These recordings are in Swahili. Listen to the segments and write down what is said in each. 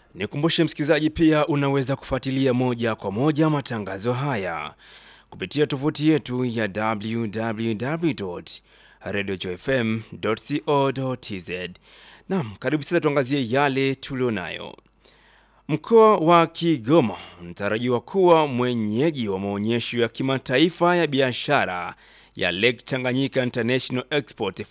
Nikumbushe msikilizaji, pia unaweza kufuatilia moja kwa moja matangazo haya kupitia tovuti yetu ya www.radiojoyfm.co.tz. Naam, karibu sasa tuangazie yale tulionayo. Mkoa wa Kigoma unatarajiwa kuwa mwenyeji wa maonyesho ya kimataifa ya biashara ya Lake Tanganyika International Export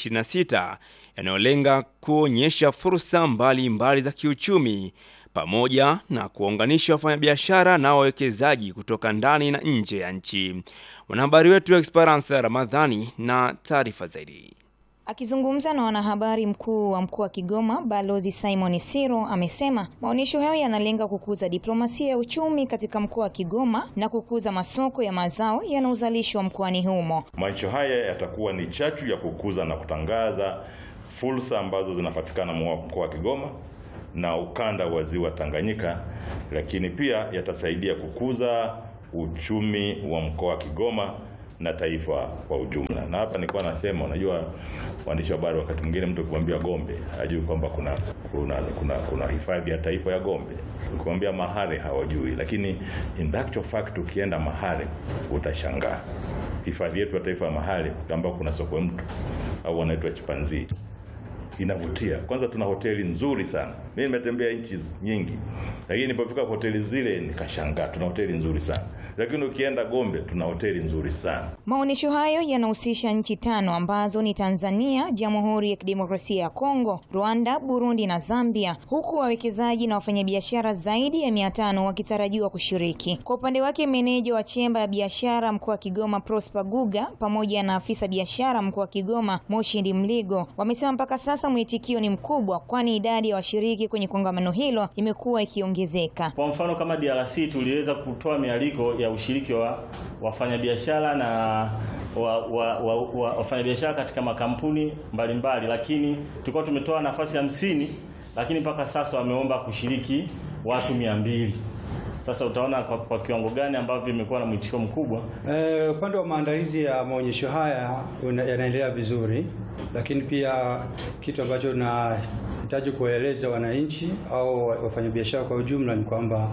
2026 yanayolenga kuonyesha fursa mbalimbali mbali za kiuchumi pamoja na kuwaunganisha wafanyabiashara na wawekezaji kutoka ndani na nje ya nchi. Mwanahabari wetu Esperance Ramadhani na taarifa zaidi. Akizungumza na wanahabari, mkuu wa mkoa wa Kigoma Balozi Simon Siro amesema maonyesho hayo yanalenga kukuza diplomasia ya uchumi katika mkoa wa Kigoma na kukuza masoko ya mazao yanayozalishwa mkoani humo. Maonyesho haya yatakuwa ni chachu ya kukuza na kutangaza fursa ambazo zinapatikana mkoa wa Kigoma na ukanda wa ziwa Tanganyika, lakini pia yatasaidia kukuza uchumi wa mkoa wa Kigoma na taifa kwa ujumla. Na hapa nilikuwa nasema, unajua waandishi wa habari, wakati mwingine mtu ukimwambia Gombe hajui kwamba kuna kuna kuna, kuna hifadhi ya taifa ya Gombe. Ukimwambia Mahare hawajui, lakini in actual fact ukienda Mahare utashangaa hifadhi yetu ya taifa ya Mahare ambao kuna sokwe mtu au wanaitwa chipanzi inavutia. Kwanza tuna hoteli nzuri sana. Mimi nimetembea nchi nyingi, lakini nilipofika hoteli zile nikashangaa, tuna hoteli nzuri sana lakini ukienda Gombe tuna hoteli nzuri sana. Maonyesho hayo yanahusisha nchi tano ambazo ni Tanzania, Jamhuri ya Kidemokrasia ya Kongo, Rwanda, Burundi na Zambia, huku wawekezaji na wafanyabiashara zaidi ya mia tano wakitarajiwa kushiriki. Kwa upande wake, meneja wa chemba ya biashara mkoa wa Kigoma Prosper Guga pamoja na afisa biashara mkoa wa Kigoma Moshindi Mligo wamesema mpaka sasa mwitikio ni mkubwa, kwani idadi ya washiriki kwenye kongamano hilo imekuwa ikiongezeka. Kwa mfano kama DRC tuliweza kutoa mialiko ya ushiriki wa wafanyabiashara na wa, wa, wa, wa, wafanyabiashara katika makampuni mbalimbali mbali, lakini tulikuwa tumetoa nafasi hamsini, lakini mpaka sasa wameomba kushiriki watu mia mbili. Sasa utaona kwa, kwa kiwango gani ambavyo imekuwa na mwitikio mkubwa. Eh, upande wa maandalizi ya maonyesho haya yanaendelea vizuri, lakini pia kitu ambacho na hitaji kuwaeleza wananchi au wafanyabiashara kwa ujumla ni kwamba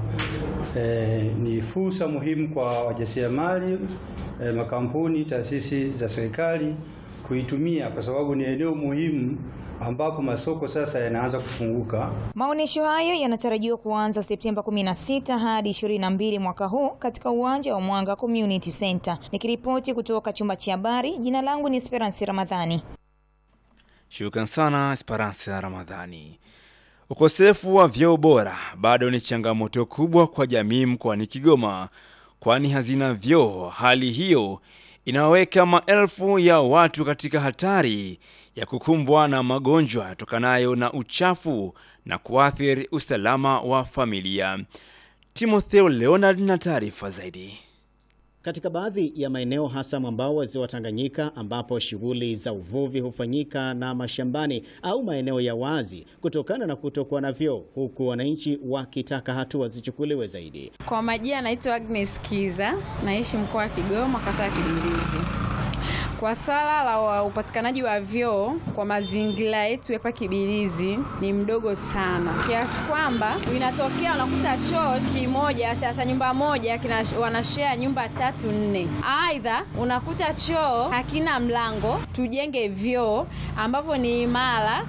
eh, ni fursa muhimu kwa wajasiriamali eh, makampuni, taasisi za serikali kuitumia kwa sababu ni eneo muhimu ambapo masoko sasa yanaanza kufunguka. Maonyesho hayo yanatarajiwa kuanza Septemba 16 hadi 22 mwaka huu katika uwanja wa Mwanga Community Center. Nikiripoti kutoka chumba cha habari, jina langu ni Esperance Ramadhani. Shukran sana Esperance ya Ramadhani. Ukosefu wa vyoo bora bado ni changamoto kubwa kwa jamii mkoani Kigoma, kwani hazina vyoo. Hali hiyo inaweka maelfu ya watu katika hatari ya kukumbwa na magonjwa yatokanayo na uchafu na kuathiri usalama wa familia. Timotheo Leonard na taarifa zaidi. Katika baadhi ya maeneo hasa mwambao wa ziwa Tanganyika ambapo shughuli za uvuvi hufanyika na mashambani au maeneo ya wazi kutokana na kutokuwa na vyoo, huku wananchi wakitaka hatua zichukuliwe zaidi. Kwa majina naitwa Agnes Kiza, naishi mkoa wa Kigoma, kata ya Kibirizi. Kwa swala la upatikanaji wa vyoo kwa mazingira yetu hapa Kibirizi ni mdogo sana, kiasi kwamba inatokea unakuta choo kimoja cha nyumba moja kina wanashare nyumba tatu nne. Aidha unakuta choo hakina mlango, tujenge vyoo ambavyo ni imara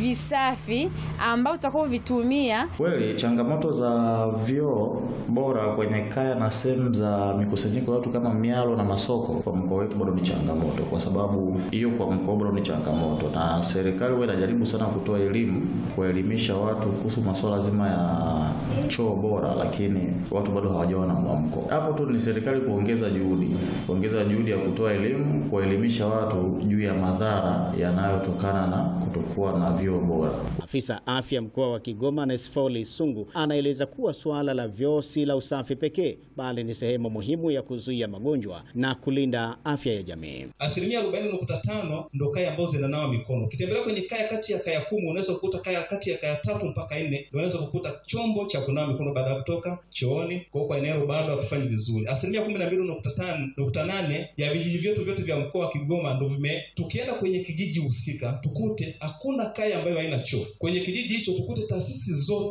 visafi ambao tutakao vitumia. Kweli changamoto za vyoo bora kwenye kaya na sehemu za mikusanyiko ya watu kama mialo na masoko kwa mkoa wetu bado ni changamoto, kwa sababu hiyo kwa mkoa bado ni changamoto, na serikali huwa inajaribu sana kutoa elimu, kuelimisha watu kuhusu masuala zima ya choo bora, lakini watu bado hawajawa na mwamko. Hapo tu ni serikali kuongeza juhudi, kuongeza juhudi ya kutoa elimu, kuelimisha watu juu ya madhara yanayotokana na kutokuwa na vyoo bora. Afisa afya mkoa wa Kigoma Nesfoli Sungu anaeleza kuwa suala la vyoo si la usafi pekee, bali ni sehemu muhimu ya kuzuia magonjwa na kulinda afya ya jamii. Asilimia arobaini nukta tano ndo kaya ambazo zinanawa mikono. Ukitembelea kwenye kaya kati ya kaya kumi unaweza kukuta kaya kati ya kaya tatu mpaka nne unaweza kukuta chombo cha kunawa mikono baada ya kutoka chooni. Kwa hiyo kwa eneo bado hatufanyi vizuri. Asilimia kumi na mbili nukta tano nukta nane ya vijiji vyetu vyote vya mkoa wa Kigoma ndo vime, tukienda kwenye kijiji husika tukute hakuna kaya ambayo haina choo. Kwenye kijiji hicho tukute taasisi zote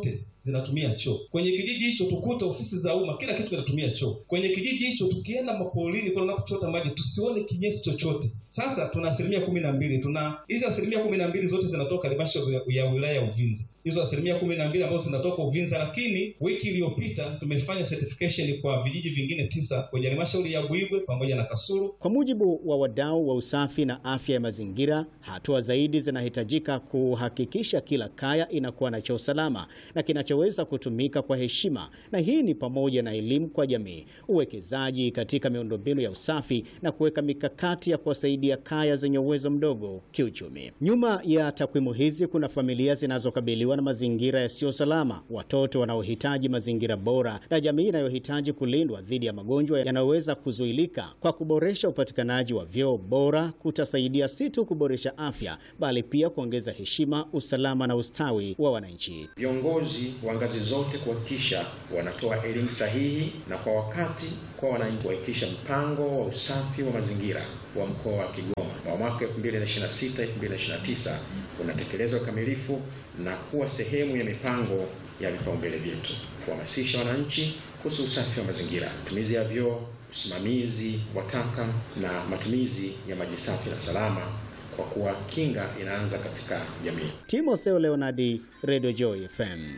zinatumia choo. Kwenye kijiji hicho tukute ofisi za umma, kila kitu kinatumia choo. Kwenye kijiji hicho tukienda mapolini kule unapochota maji tusione kinyesi chochote. Sasa tuna asilimia kumi na mbili tuna hizi asilimia kumi na mbili zote zinatoka halmashauri ya- ya wilaya ya Uvinza, hizo asilimia kumi na mbili ambazo zinatoka Uvinza, lakini wiki iliyopita tumefanya certification kwa vijiji vingine tisa kwenye halmashauri ya Buigwe pamoja na Kasulu. Kwa mujibu wa wadau wa usafi na afya ya mazingira, hatua zaidi zinahitajika kuhakikisha kila kaya inakuwa na choo salama na kinachoweza kutumika kwa heshima, na hii ni pamoja na elimu kwa jamii, uwekezaji katika miundombinu ya usafi na kuweka mikakati ya kuwasaidia kaya zenye uwezo mdogo kiuchumi. Nyuma ya takwimu hizi kuna familia zinazokabiliwa na mazingira yasiyo salama, watoto wanaohitaji mazingira bora na jamii inayohitaji kulindwa dhidi ya magonjwa yanayoweza kuzuilika. Kwa kuboresha upatikanaji wa vyoo bora kutasaidia si tu kuboresha afya, bali pia kuongeza heshima, usalama na ustawi wa wananchi. Viongozi wa ngazi zote kuhakikisha wanatoa elimu sahihi na kwa wakati kwa wananchi, kuhakikisha mpango wa usafi wa mazingira wa mkoa wa Kigoma wa mwaka 2026 2029 unatekelezwa kikamilifu na kuwa sehemu ya mipango ya vipaumbele vyetu, kuhamasisha wananchi kuhusu usafi wa mazingira, matumizi ya vyoo, usimamizi wa taka na matumizi ya maji safi na salama, kwa kuwa kinga inaanza katika jamii. Timotheo Leonardi, Radio Joy FM.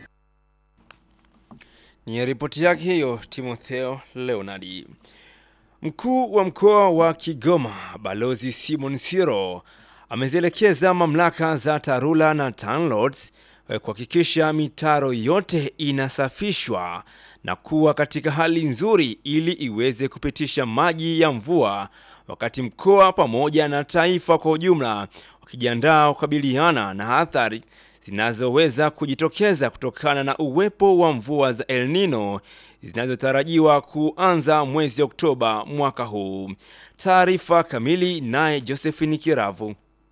Ni ripoti yake hiyo Timotheo Leonardi. Mkuu wa mkoa wa Kigoma Balozi Simon Siro amezielekeza mamlaka za TARURA na TANROADS eh, kuhakikisha mitaro yote inasafishwa na kuwa katika hali nzuri ili iweze kupitisha maji ya mvua wakati mkoa pamoja na taifa kwa ujumla wakijiandaa kukabiliana na athari zinazoweza kujitokeza kutokana na uwepo wa mvua za El Nino zinazotarajiwa kuanza mwezi Oktoba mwaka huu. Taarifa kamili naye Josephine Kiravu.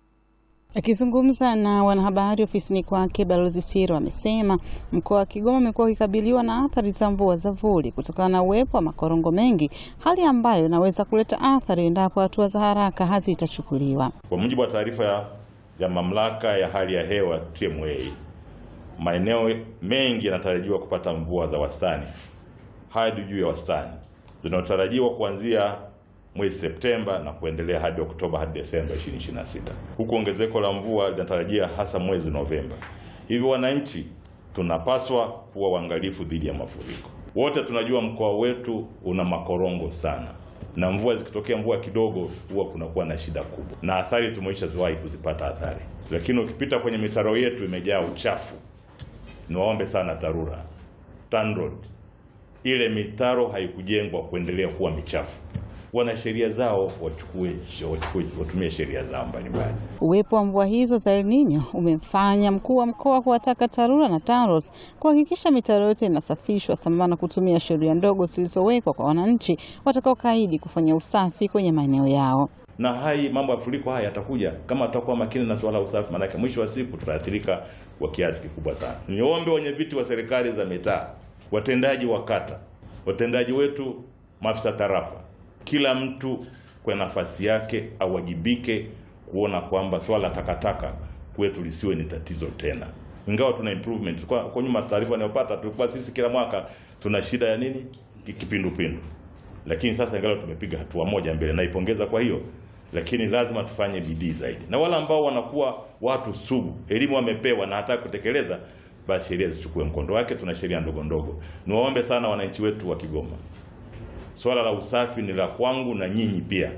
Akizungumza na wanahabari ofisini kwake, Balozi Siro amesema mkoa wa Kigoma umekuwa ukikabiliwa na athari za mvua za vuli kutokana na uwepo wa makorongo mengi, hali ambayo inaweza kuleta athari endapo hatua za haraka hazitachukuliwa. Kwa mujibu wa taarifa ya, ya mamlaka ya hali ya hewa TMA, maeneo mengi yanatarajiwa kupata mvua za wastani hadi juu ya wastani zinazotarajiwa kuanzia mwezi Septemba na kuendelea hadi Oktoba hadi Desemba 2026, huku ongezeko la mvua linatarajia hasa mwezi Novemba. Hivyo wananchi tunapaswa kuwa waangalifu dhidi ya mafuriko. Wote tunajua mkoa wetu una makorongo sana, na mvua zikitokea, mvua kidogo, huwa kunakuwa na shida kubwa, na athari tumeisha ziwahi kuzipata athari. Lakini ukipita kwenye mitaro yetu imejaa uchafu. Niwaombe sana TARURA, TANROADS, ile mitaro haikujengwa kuendelea kuwa michafu. Wana sheria zao, wachukue wachukue, watumie sheria zao mbalimbali. Uwepo wa mvua hizo za El Nino umemfanya mkuu wa mkoa kuwataka TARURA na TANROADS kuhakikisha mitaro yote inasafishwa sambamba na kutumia sheria ndogo zilizowekwa kwa wananchi watakaokaidi kufanya usafi kwenye maeneo yao. na hai mambo ya mafuriko haya yatakuja kama tutakuwa makini na suala la usafi, maanake mwisho wa siku tutaathirika kwa kiasi kikubwa sana. Niombe wenye viti wa serikali za mitaa, watendaji wa kata, watendaji wetu, maafisa tarafa, kila mtu kwa nafasi yake awajibike kuona kwamba swala la takataka kwetu lisiwe ni tatizo tena. Ingawa tuna improvement kwa, kwa nyuma taarifa ninayopata tulikuwa sisi kila mwaka tuna shida ya nini kipindupindu, lakini sasa ingawa tumepiga hatua moja mbele, naipongeza kwa hiyo lakini lazima tufanye bidii zaidi, na wale ambao wanakuwa watu sugu, elimu wamepewa na hata kutekeleza, basi sheria zichukue mkondo wake. Tuna sheria ndogo ndogo. Niwaombe sana wananchi wetu wa Kigoma, swala la usafi ni la kwangu na nyinyi pia.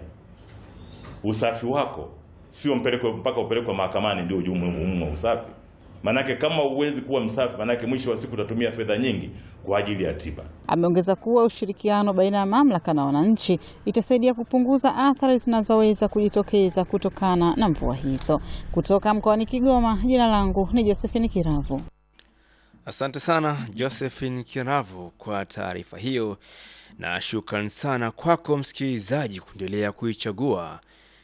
Usafi wako sio mpelekwe mpaka upelekwe mahakamani ndio ujue umuhimu wa usafi. Manake kama uwezi kuwa msafi, manake mwisho wa siku utatumia fedha nyingi kwa ajili ya tiba. Ameongeza kuwa ushirikiano baina ya mamlaka na wananchi itasaidia kupunguza athari zinazoweza kujitokeza kutokana na mvua hizo. Kutoka mkoani Kigoma, jina langu ni Josephine Kiravu. Asante sana Josephine Kiravu kwa taarifa hiyo, na shukran sana kwako msikilizaji kuendelea kuichagua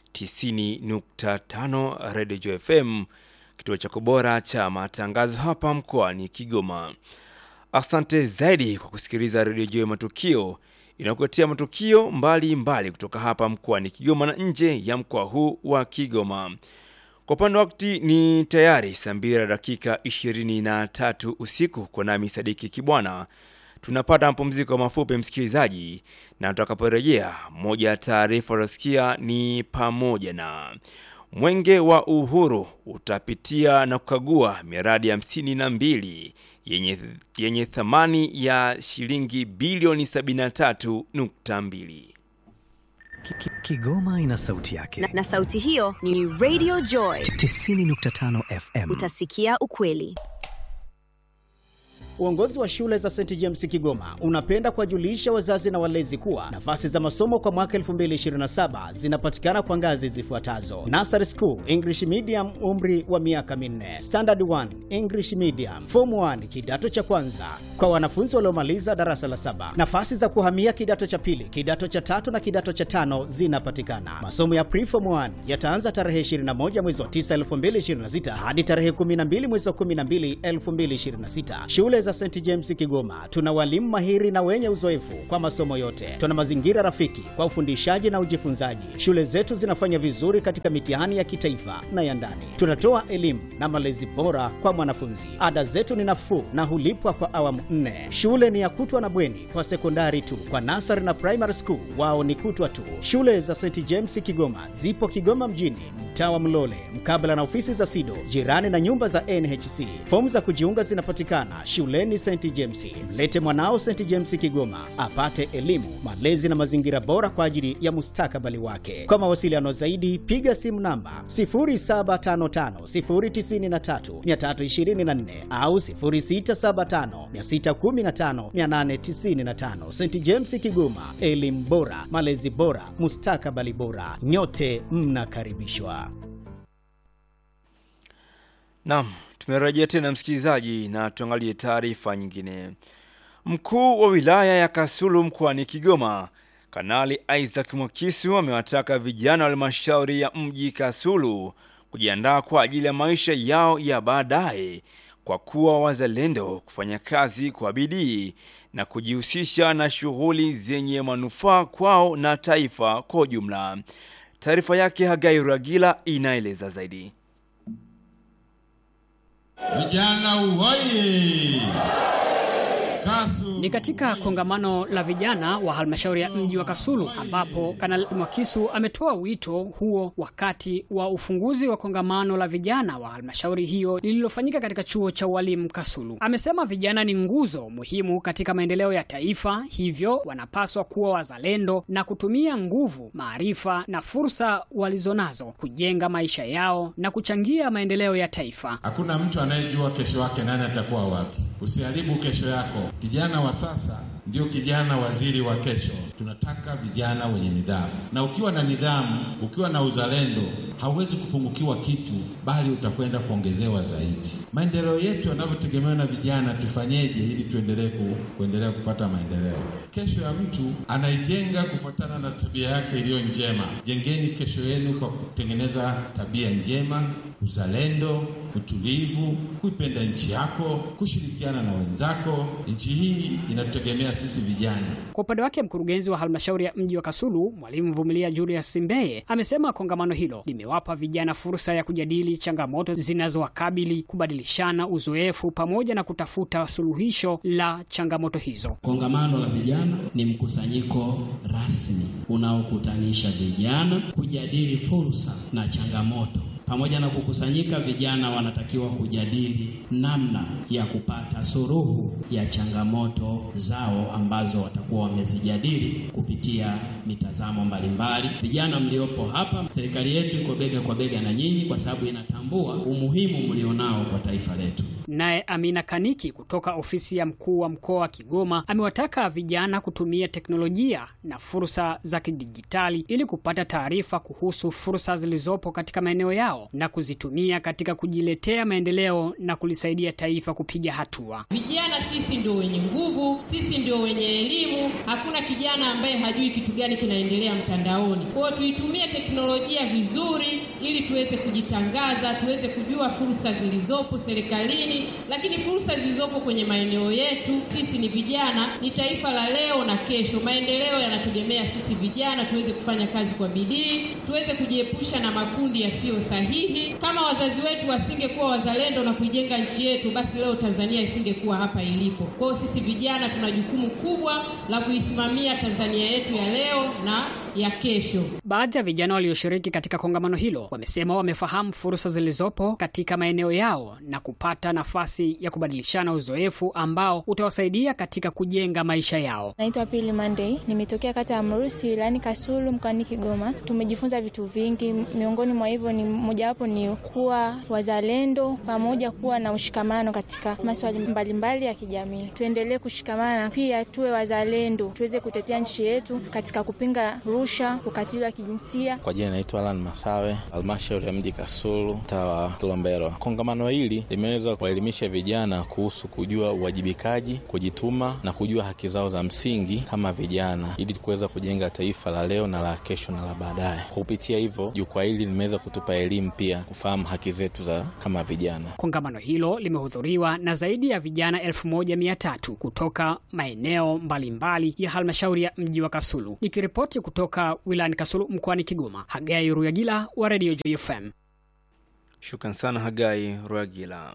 90.5 Radio Joy FM, kituo chako bora cha matangazo hapa mkoani Kigoma. Asante zaidi kwa kusikiliza Radio Joy Matukio inayokuletea matukio mbalimbali mbali kutoka hapa mkoani Kigoma na nje ya mkoa huu wa Kigoma. Kwa upande wa wakati ni tayari saa mbili na dakika 23 usiku kwa nami Sadiki Kibwana. Tunapata mapumziko mafupi msikilizaji, na tutakaporejea, moja ya taarifa utasikia ni pamoja na Mwenge wa Uhuru utapitia na kukagua miradi hamsini na mbili yenye, yenye thamani ya shilingi bilioni 73.2. Kigoma ina sauti yake na, na sauti hiyo ni Radio Joy 90.5 FM. Utasikia ukweli. Uongozi wa shule za St James Kigoma unapenda kuwajulisha wazazi na walezi kuwa nafasi za masomo kwa mwaka 2027 zinapatikana kwa ngazi zifuatazo: Nursery School English Medium, umri wa miaka minne; Standard 1 English Medium; Form 1 kidato cha kwanza kwa wanafunzi waliomaliza darasa la saba. Nafasi za kuhamia kidato cha pili, kidato cha tatu na kidato cha tano zinapatikana. Masomo ya Preform 1 yataanza tarehe 21 mwezi wa 9 2026 hadi tarehe 12 mwezi wa 12 2026. Shule za St James Kigoma tuna walimu mahiri na wenye uzoefu kwa masomo yote. Tuna mazingira rafiki kwa ufundishaji na ujifunzaji. Shule zetu zinafanya vizuri katika mitihani ya kitaifa na ya ndani. Tunatoa elimu na malezi bora kwa mwanafunzi. Ada zetu ni nafuu na hulipwa kwa awamu nne. Shule ni ya kutwa na bweni kwa sekondari tu. Kwa nasari na primary school wao ni kutwa tu. Shule za St James Kigoma zipo Kigoma mjini, mtaa wa Mlole, mkabala na ofisi za SIDO, jirani na nyumba za NHC. Fomu za kujiunga zinapatikana shuleni St James. Mlete mwanao St James Kigoma apate elimu, malezi na mazingira bora kwa ajili ya mustakabali wake. Kwa mawasiliano zaidi, piga simu namba 0755093324 au 0675615895. St James Kigoma, elimu bora, malezi bora, mustakabali bora. Nyote mnakaribishwa. Naam, tumerejea tena msikilizaji, na tuangalie taarifa nyingine. Mkuu wa wilaya ya Kasulu mkoani Kigoma, Kanali Isaac Mwakisu amewataka vijana wa halmashauri ya mji Kasulu kujiandaa kwa ajili ya maisha yao ya baadaye kwa kuwa wazalendo, kufanya kazi kwa bidii na kujihusisha na shughuli zenye manufaa kwao na taifa kwa ujumla. Taarifa yake Hagai Ragila inaeleza zaidi. Vijana uhoye! Kasu. Ni katika kongamano la vijana wa halmashauri ya mji wa Kasulu ambapo Kanali Mwakisu ametoa wito huo wakati wa ufunguzi wa kongamano la vijana wa halmashauri hiyo lililofanyika katika chuo cha ualimu Kasulu. Amesema vijana ni nguzo muhimu katika maendeleo ya taifa, hivyo wanapaswa kuwa wazalendo na kutumia nguvu, maarifa na fursa walizonazo kujenga maisha yao na kuchangia maendeleo ya taifa. Hakuna mtu anayejua kesho yake nani atakuwa wapi. Usiharibu kesho yako. Kijana wa sasa ndio kijana waziri wa kesho. Tunataka vijana wenye nidhamu, na ukiwa na nidhamu, ukiwa na uzalendo, hauwezi kupungukiwa kitu, bali utakwenda kuongezewa zaidi. Maendeleo yetu yanavyotegemewa na vijana, tufanyeje ili tuendelee ku, kuendelea kupata maendeleo? Kesho ya mtu anaijenga kufuatana na tabia yake iliyo njema. Jengeni kesho yenu kwa kutengeneza tabia njema, uzalendo, utulivu, kuipenda nchi yako, kushirikiana na wenzako. Nchi hii inatutegemea sisi vijana. Kwa upande wake mkurugenzi wa halmashauri ya mji wa Kasulu Mwalimu Vumilia Julius Simbeye amesema kongamano hilo limewapa vijana fursa ya kujadili changamoto zinazowakabili, kubadilishana uzoefu pamoja na kutafuta suluhisho la changamoto hizo. Kongamano la vijana ni mkusanyiko rasmi unaokutanisha vijana kujadili fursa na changamoto pamoja na kukusanyika, vijana wanatakiwa kujadili namna ya kupata suluhu ya changamoto zao ambazo watakuwa wamezijadili kupitia mitazamo mbalimbali. Vijana mliopo hapa, serikali yetu iko bega kwa bega na nyinyi, kwa sababu inatambua umuhimu mlionao kwa taifa letu. Naye Amina Kaniki kutoka ofisi ya mkuu wa mkoa wa Kigoma amewataka vijana kutumia teknolojia na fursa za kidijitali ili kupata taarifa kuhusu fursa zilizopo katika maeneo yao na kuzitumia katika kujiletea maendeleo na kulisaidia taifa kupiga hatua. Vijana sisi ndio wenye nguvu, sisi ndio wenye elimu. Hakuna kijana ambaye hajui kitu gani kinaendelea mtandaoni. Kwa hiyo tuitumie teknolojia vizuri, ili tuweze kujitangaza, tuweze kujua fursa zilizopo serikalini nini, lakini fursa zilizopo kwenye maeneo yetu. Sisi ni vijana, ni taifa la leo na kesho. Maendeleo yanategemea sisi vijana tuweze kufanya kazi kwa bidii, tuweze kujiepusha na makundi yasiyo sahihi. Kama wazazi wetu wasingekuwa wazalendo na kuijenga nchi yetu, basi leo Tanzania isingekuwa hapa ilipo. Kwa hiyo sisi vijana tuna jukumu kubwa la kuisimamia Tanzania yetu ya leo na ya kesho. Baadhi ya vijana walioshiriki katika kongamano hilo wamesema wamefahamu fursa zilizopo katika maeneo yao na kupata nafasi ya kubadilishana uzoefu ambao utawasaidia katika kujenga maisha yao. Naitwa Pili Monday, nimetokea kata ya Mrusi wilayani Kasulu mkoani Kigoma. Tumejifunza vitu vingi, miongoni mwa hivyo ni mojawapo ni kuwa wazalendo pamoja kuwa na ushikamano katika maswali mbalimbali ya kijamii. Tuendelee kushikamana, pia tuwe wazalendo, tuweze kutetea nchi yetu katika kupinga rusha, ukatili wa kijinsia. Kwa jina naitwa Alan Masawe, halmashauri ya mji Kasulu, mtaa wa Kilombero. Kongamano hili limeweza kuwaelimisha vijana kuhusu kujua uwajibikaji, kujituma na kujua haki zao za msingi kama vijana, ili kuweza kujenga taifa la leo na la kesho na la baadaye. Kwa kupitia hivyo, jukwaa hili limeweza kutupa elimu pia kufahamu haki zetu za kama vijana. Kongamano hilo limehudhuriwa na zaidi ya vijana elfu moja mia tatu kutoka maeneo mbalimbali ya halmashauri ya mji wa Kasulu. Nikiripoti kutoka wilayani Kasulu mkoani Kigoma, Hagai Ruyagila wa Radio Joy FM. Shukran sana Hagai Ruyagila.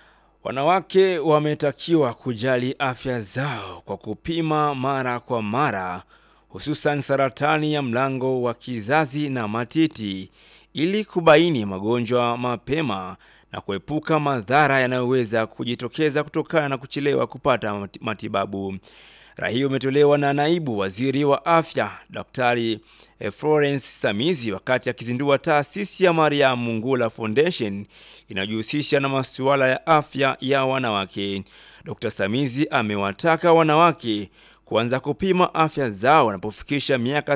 Wanawake wametakiwa kujali afya zao kwa kupima mara kwa mara, hususan saratani ya mlango wa kizazi na matiti, ili kubaini magonjwa mapema na kuepuka madhara yanayoweza kujitokeza kutokana na kuchelewa kupata matibabu. Rai hiyo imetolewa na naibu waziri wa afya Daktari Florence Samizi wakati akizindua taasisi ya Mariam Mungula Foundation inayojihusisha na masuala ya afya ya wanawake. Dr. Samizi amewataka wanawake kuanza kupima afya zao wanapofikisha miaka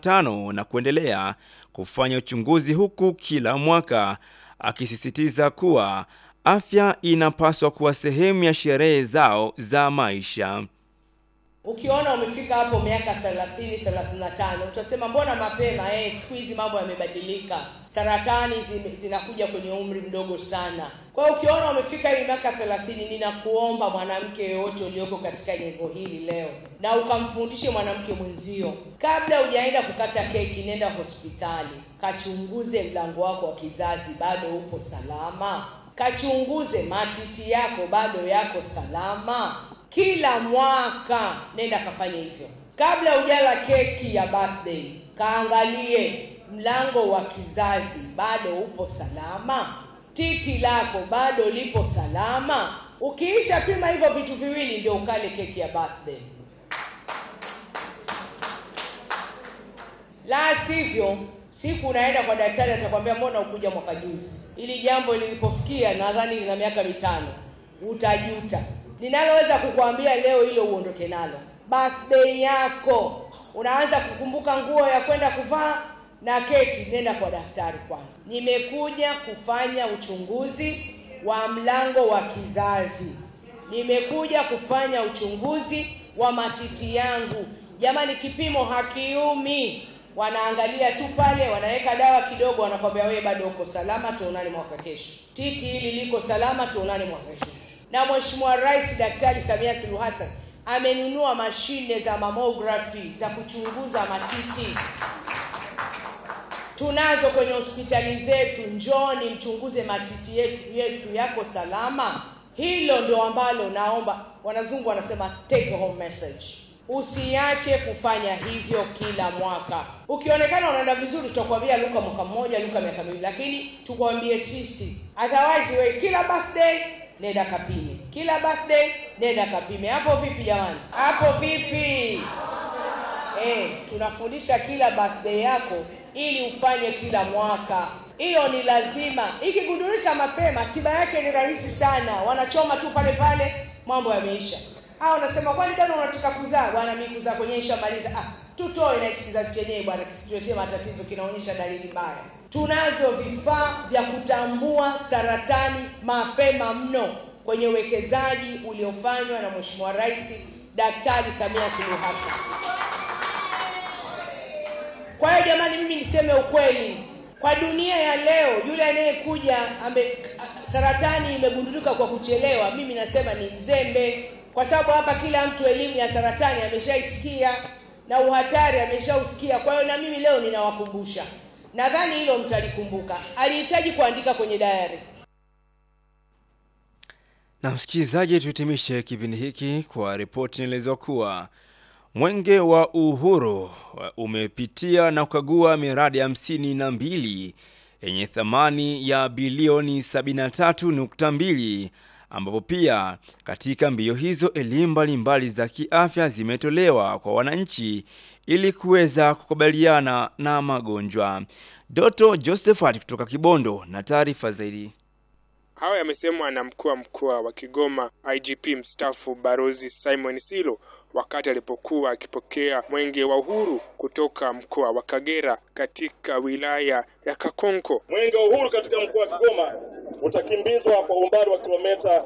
35 na kuendelea kufanya uchunguzi huku kila mwaka akisisitiza kuwa afya inapaswa kuwa sehemu ya sherehe zao za maisha. Ukiona umefika hapo miaka 30 35, utasema mbona mapema? Eh, siku hizi mambo yamebadilika, saratani zinakuja kwenye umri mdogo sana. Kwa hiyo ukiona umefika hii miaka 30, ninakuomba mwanamke yoyote ulioko katika jengo hili leo, na ukamfundishe mwanamke mwenzio, kabla hujaenda kukata keki, nenda hospitali, kachunguze mlango wako wa kizazi, bado upo salama. Kachunguze matiti yako, bado yako salama kila mwaka nenda kafanye hivyo. Kabla hujala keki ya birthday, kaangalie mlango wa kizazi bado upo salama, titi lako bado lipo salama. Ukiisha pima hivyo vitu viwili, ndio ukale keki ya birthday. La sivyo, siku unaenda kwa daktari, atakwambia mbona ukuja mwaka juzi? Ili jambo lilipofikia, nadhani lina miaka mitano, utajuta ninaloweza kukuambia leo hilo uondoke nalo. Birthday yako unaanza kukumbuka nguo ya kwenda kuvaa na keki, nenda kwa daktari kwanza. Nimekuja kufanya uchunguzi wa mlango wa kizazi, nimekuja kufanya uchunguzi wa matiti yangu. Jamani, kipimo hakiumi, wanaangalia tu pale, wanaweka dawa kidogo, wanakwambia wewe bado uko salama, tuonane mwaka kesho. Titi hili liko salama, tuonane mwaka kesho na Mheshimiwa Rais Daktari Samia Suluhu Hassan amenunua mashine za mammography za kuchunguza matiti. Tunazo kwenye hospitali zetu, njoni mchunguze matiti yetu yetu yako salama. Hilo ndio ambalo naomba, wanazungu wanasema take home message. Usiache kufanya hivyo kila mwaka. Ukionekana unaenda vizuri, tutakwambia luka mwaka mmoja, luka miaka miwili, lakini tukwambie sisi, otherwise we kila birthday nenda kapime, kila birthday nenda kapime. Hapo vipi jamani? Hapo vipi? Eh, tunafundisha kila birthday yako ili ufanye kila mwaka. Hiyo ni lazima. Ikigundulika mapema, tiba yake ni rahisi sana, wanachoma tu pale pale, mambo yameisha. Ah, unasema kwani bado unataka kuzaa? Bwana, mimi kuzaa kwenye ishamaliza. Ah, tutoe na hichi kizazi chenyewe bwana, kisituletee matatizo, kinaonyesha dalili mbaya. Tunavyo vifaa vya kutambua saratani mapema mno kwenye uwekezaji uliofanywa na Mheshimiwa Rais Daktari Samia Suluhu Hassan. Kwa hiyo jamani, mimi niseme ukweli, Kwa dunia ya leo, yule anayekuja ame saratani imegundulika kwa kuchelewa, mimi nasema ni mzembe, kwa sababu hapa kila mtu elimu ya saratani ameshaisikia na uhatari ameshausikia. Kwa hiyo na mimi leo ninawakumbusha, nadhani hilo mtalikumbuka. Alihitaji kuandika kwenye dayari. Na msikilizaji, tuhitimishe kipindi hiki kwa ripoti inaelezwa kuwa Mwenge wa Uhuru umepitia na kukagua miradi hamsini na mbili yenye thamani ya bilioni 73.2 ambapo pia katika mbio hizo elimu mbalimbali za kiafya zimetolewa kwa wananchi ili kuweza kukabiliana na magonjwa. Doto Josephat kutoka Kibondo na taarifa zaidi. Hayo yamesemwa na mkuu wa mkoa wa Kigoma IGP mstaafu Barozi Simon Silo wakati alipokuwa akipokea mwenge wa uhuru kutoka mkoa wa Kagera katika wilaya ya Kakonko. Mwenge wa uhuru katika mkoa wa Kigoma utakimbizwa kwa umbali wa kilomita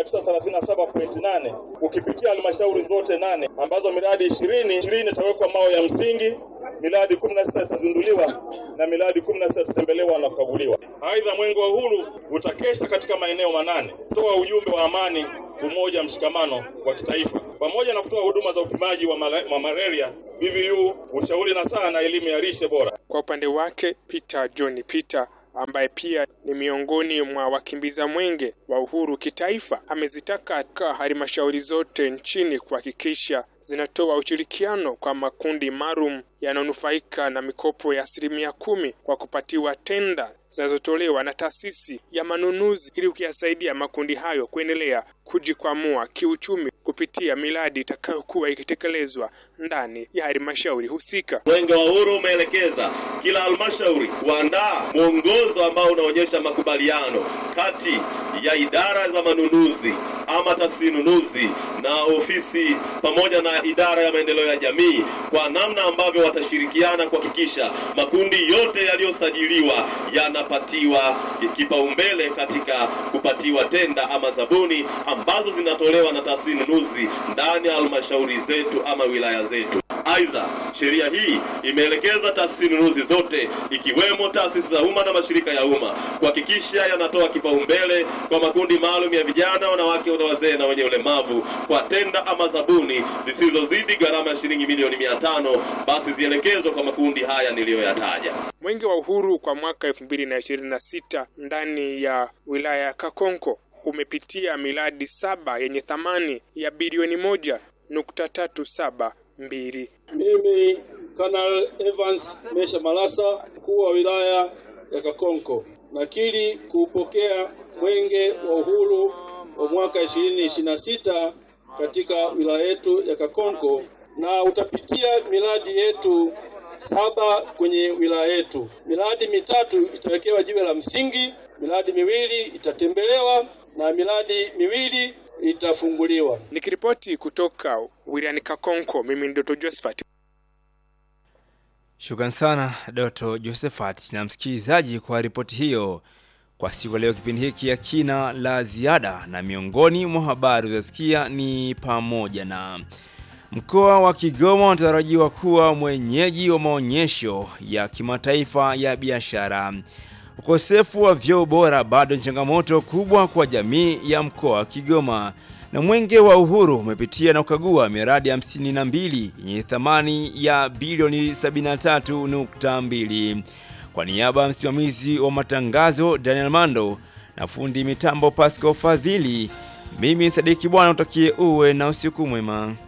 937.8 ukipitia halmashauri zote nane ambazo miradi ishirini ishirini itawekwa mawe ya msingi, miradi 16 itazinduliwa na miradi 16 itatembelewa na kukaguliwa. Aidha, mwenge wa uhuru utakesha katika maeneo manane kutoa ujumbe wa amani, umoja, mshikamano wa kitaifa pamoja na kutoa huduma za upimaji wa, mala, wa malaria, VVU, ushauri na saa na elimu ya lishe bora. Kwa upande wake Peter John Peter ambaye pia ni miongoni mwa wakimbiza mwenge wa uhuru kitaifa amezitaka halmashauri zote nchini kuhakikisha zinatoa ushirikiano kwa makundi maalum yanayonufaika na mikopo ya asilimia kumi kwa kupatiwa tenda zinazotolewa na taasisi ya manunuzi ili kuyasaidia makundi hayo kuendelea kujikwamua kiuchumi kupitia miradi itakayokuwa ikitekelezwa ndani ya halmashauri husika. Mwenge wa Uhuru umeelekeza kila halmashauri kuandaa mwongozo ambao unaonyesha makubaliano kati ya idara za manunuzi ama taasisi nunuzi na ofisi pamoja na idara ya maendeleo ya jamii kwa namna ambavyo watashirikiana kuhakikisha makundi yote yaliyosajiliwa yanapatiwa kipaumbele katika kupatiwa tenda ama zabuni ambazo zinatolewa na taasisi nunuzi ndani ya halmashauri zetu ama wilaya zetu. Aidha, sheria hii imeelekeza taasisi nunuzi zote ikiwemo taasisi za umma na mashirika ya umma kuhakikisha yanatoa kipaumbele kwa makundi maalum ya vijana, wanawake na wazee na wenye ulemavu kwa tenda ama zabuni zisizozidi gharama ya shilingi milioni mia tano basi zielekezwe kwa makundi haya niliyoyataja. Mwenge wa Uhuru kwa mwaka 2026 ndani ya wilaya ya Kakonko umepitia miradi saba yenye thamani ya bilioni moja nukta tatu saba mbili. Mimi Kanal Evans Mesha Malasa, mkuu wa wilaya ya Kakonko, nakiri kuupokea mwenge wa uhuru wa mwaka 2026 katika wilaya yetu ya Kakonko na utapitia miradi yetu saba kwenye wilaya yetu. Miradi mitatu itawekewa jiwe la msingi, miradi miwili itatembelewa na miradi miwili itafunguliwa. Nikiripoti kutoka wilayani Kakonko, mimi ni Doto Josephat. Shukran sana Doto Josephat na msikilizaji kwa ripoti hiyo. Kwa siku leo, kipindi hiki ya kina la ziada, na miongoni mwa habari uzasikia ni pamoja na mkoa wa Kigoma unatarajiwa kuwa mwenyeji wa maonyesho ya kimataifa ya biashara. Ukosefu wa vyoo bora bado ni changamoto kubwa kwa jamii ya mkoa wa Kigoma, na mwenge wa uhuru umepitia na kukagua miradi 52 yenye thamani ya bilioni 73.2. Kwa niaba ya msimamizi wa matangazo Daniel Mando na fundi mitambo Pascal Fadhili, mimi Sadiki Bwana utakie uwe na usiku mwema.